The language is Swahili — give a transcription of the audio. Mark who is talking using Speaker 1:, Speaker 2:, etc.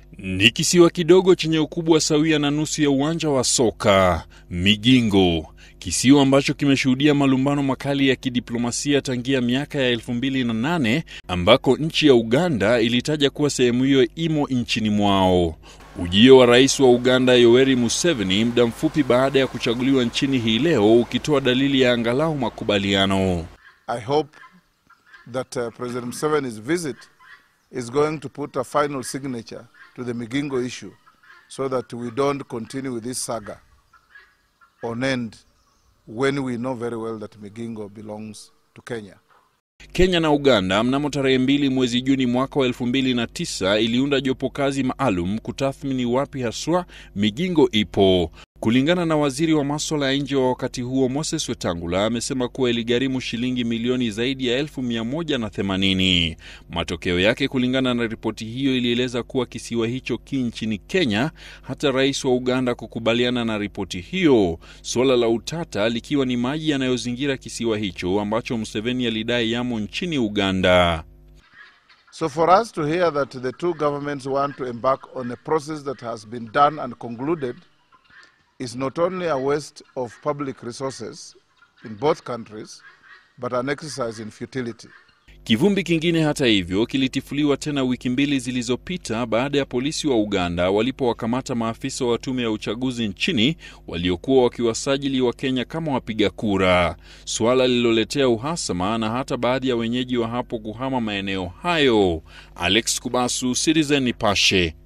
Speaker 1: Ni kisiwa kidogo chenye ukubwa sawia na nusu ya uwanja wa soka, Migingo, kisiwa ambacho kimeshuhudia malumbano makali ya kidiplomasia tangia miaka ya 2008 ambako nchi ya Uganda ilitaja kuwa sehemu hiyo imo nchini mwao. Ujio wa rais wa Uganda Yoweri Museveni muda mfupi baada ya kuchaguliwa nchini hii leo ukitoa dalili ya angalau makubaliano.
Speaker 2: I hope that uh, President Museveni's visit is going to put a final signature to the Migingo issue so that we don't continue with this saga on end when we know very well that Migingo belongs to Kenya.
Speaker 1: Kenya na Uganda mnamo tarehe mbili mwezi Juni mwaka wa elfu mbili na tisa iliunda jopo kazi maalum kutathmini wapi haswa Migingo ipo. Kulingana na waziri wa maswala ya nje wa wakati huo Moses Wetangula, amesema kuwa iligharimu shilingi milioni zaidi ya elfu mia moja na themanini. Matokeo yake, kulingana na ripoti hiyo, ilieleza kuwa kisiwa hicho ki nchini Kenya, hata rais wa Uganda kukubaliana na ripoti hiyo, suala la utata likiwa ni maji yanayozingira kisiwa hicho ambacho Museveni alidai yamo nchini Uganda.
Speaker 2: So for us to hear that the two governments want to embark on a process that has been done and concluded is not only a waste of public resources in both countries, but an exercise in futility.
Speaker 1: Kivumbi kingine hata hivyo kilitifuliwa tena wiki mbili zilizopita baada ya polisi wa Uganda walipowakamata maafisa wa tume ya uchaguzi nchini waliokuwa wakiwasajili wa Kenya kama wapiga kura, suala lililoletea uhasama na hata baadhi ya wenyeji wa hapo kuhama maeneo hayo. Alex Kubasu, Citizen Nipashe.